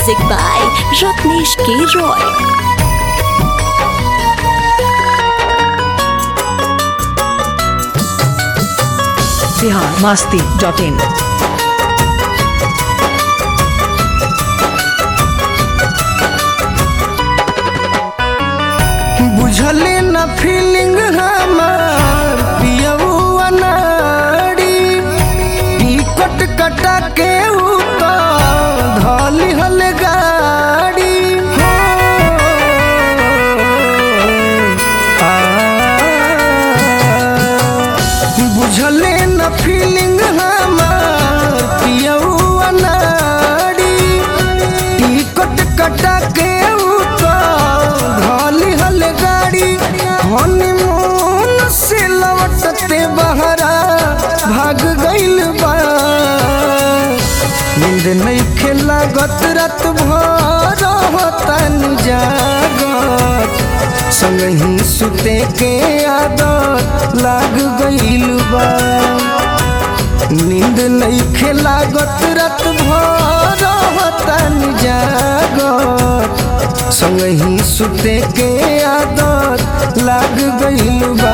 Music by Ratnesh K. Roy. Bihar Masti dot in बुझले न feeling हमार पियउआ नाड़ी टिकट कटा के ऊ तो धली हल गाड़ी हो आ, बुझले न फीलिंग हमार पियउआ नाड़ी टिकट कटा के ऊ तो धली हल गाड़ी हनीमून से लौटते बहरा भाग गइल बा नींद नहीं खेला गत रात भर तन जागत संगही सुते के आदत लाग गइल बा नींद नहीं खेला गत रात भर तन जागत संगही सुते के आदत लाग गइल बा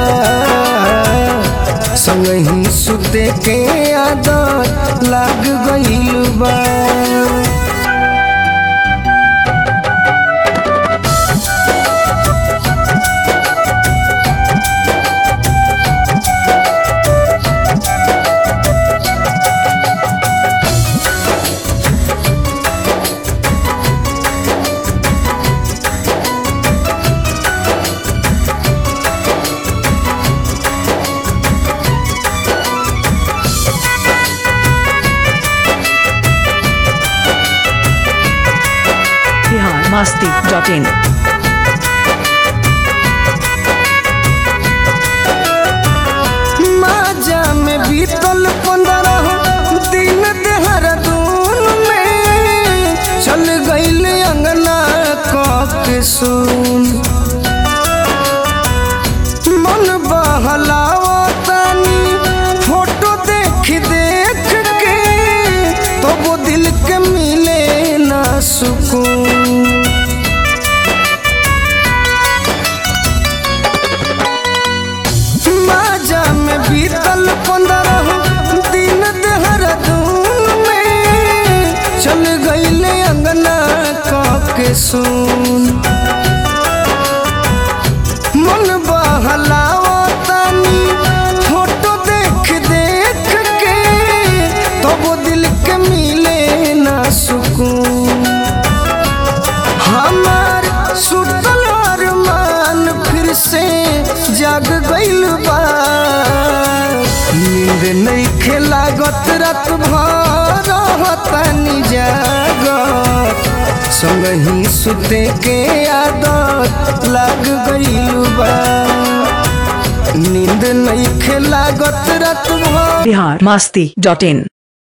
संगही सुते के आदत लाग गइल बा बिहार मस्ती डॉट इन माजा में बीतल पंद्रह दिन देहरादून में चल गईल अंगना के सुन मन बहलावतानी फोटो देख देख के तो वो दिल के मिले ना सुकून माजा में बीतल पंद्रह दिन देहरादून में चल गईले अंगना के सुन मन बहलावतानी फोटो देख देख के तो वो दिल के मिले ना सुकून हमार सुतल अरमान फिर से जाग गइल बा नींद नहीं खेला गत रात भर तनी जागत संगही सुते के आदत लाग गइल बा नींद नहीं खेला गत रात भर बिहार मस्ती डॉट इन